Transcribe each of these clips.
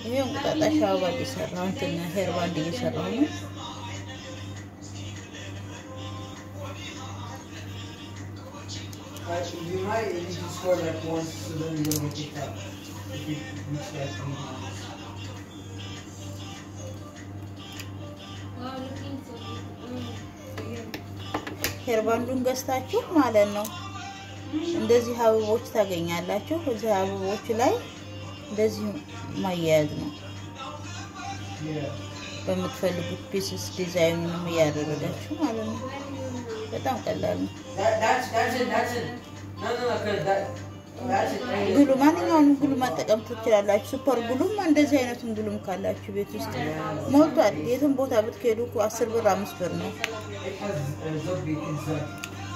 ይሄ እንቁጣጣሽ አበባ እየሰራሁ እንትን ሄር ባንድ እየሰራሁ ነው። Actually, you might you can score like once, so then you don't get kicked out. If you reach like three times. Wow, looking so good. ሄር ባንዱን ገዝታችሁ ማለት ነው እንደዚህ አበቦች ታገኛላችሁ። እዚህ አበቦች ላይ እንደዚህ ማያያዝ ነው። Yeah. በምትፈልጉት ፒስስ ዲዛይኑንም እያደረጋችሁ ማለት ነው። በጣም ቀላል ነው። That that's that's it. That's it. No, no, no. Cause that that's it. right ግሉ here. ማንኛውንም ግሉ መጠቀም ትችላላችሁ። ሱፐር ግሉም እንደዚህ አይነቱን ግሉም ካላችሁ ቤት ውስጥ ሞልቷል። የትም ቦታ ብትሄዱ እኮ አስር ብር አምስት ብር ነው። It has uh, zombie inside.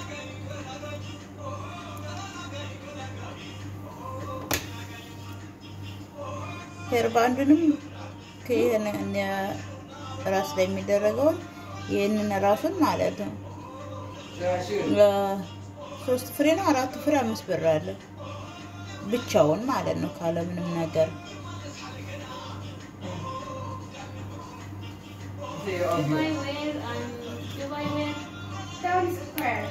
ሄር ባንዱንም ከይህን ራስ ላይ የሚደረገውን ይህንን ራሱን ማለት ነው Yeah, sure. ሶስት ፍሬ ነው አራት ፍሬ አምስት ብር አለ ብቻውን ማለት ነው ካለምንም ነገር Say, If okay. I wear, um, if I wear Town Square.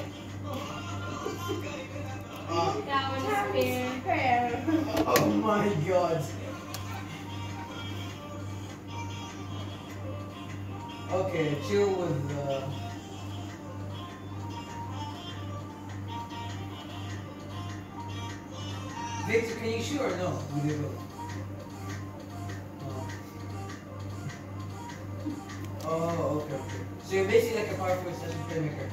gown Town spare, Square. Oh my god. Okay, chill with uh Victor, can you shoot or no? We did both. Oh. Oh, okay, okay. So you're basically like a powerful session filmmaker.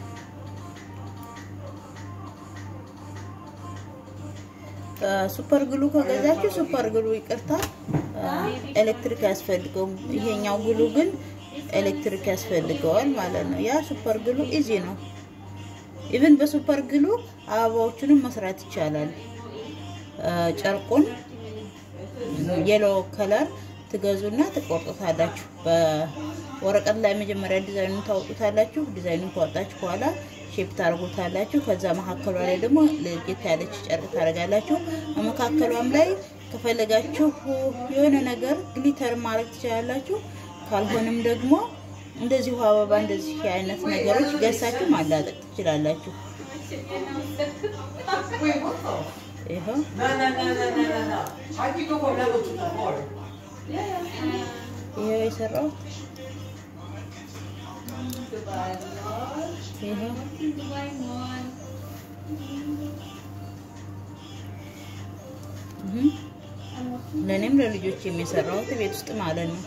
ሱፐር ግሉ ከገዛችሁ ሱፐር ግሉ ይቅርታ ኤሌክትሪክ ያስፈልገውም። ይሄኛው ግሉ ግን ኤሌክትሪክ ያስፈልገዋል ማለት ነው። ያ ሱፐር ግሉ ኢዚ ነው። ኢቭን በሱፐር ግሉ አበባዎቹንም መስራት ይቻላል። አ፣ ጨርቁን የሎ ከለር ትገዙና ትቆርጡታላችሁ። በወረቀት ላይ መጀመሪያ ዲዛይኑን ታወጡታላችሁ። ዲዛይኑን ካወጣችሁ በኋላ ሼፕ ታደርጉታላችሁ። ከዛ መካከሏ ላይ ደግሞ ለየት ያለች ጨርቅ ታደርጋላችሁ። በመካከሏም ላይ ከፈለጋችሁ የሆነ ነገር ግሊተር ማድረግ ትችላላችሁ። ካልሆነም ደግሞ እንደዚሁ አበባ እንደዚህ አይነት ነገሮች ገሳችሁ ማላጠቅ ትችላላችሁ። Wait, what the? ይኸው No, no, no, no, no, no, no. How'd you go from level two to four? ይኸው የሰራሁት Dubai Mall, ይኸው Dubai Mall. እህ ለእኔም ለልጆች የሚሰራሁት ቤት ውስጥ ማለት ነው።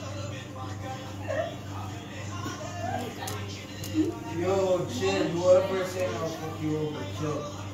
Yo, chill. Whoever saying I'll fuck you over, chill.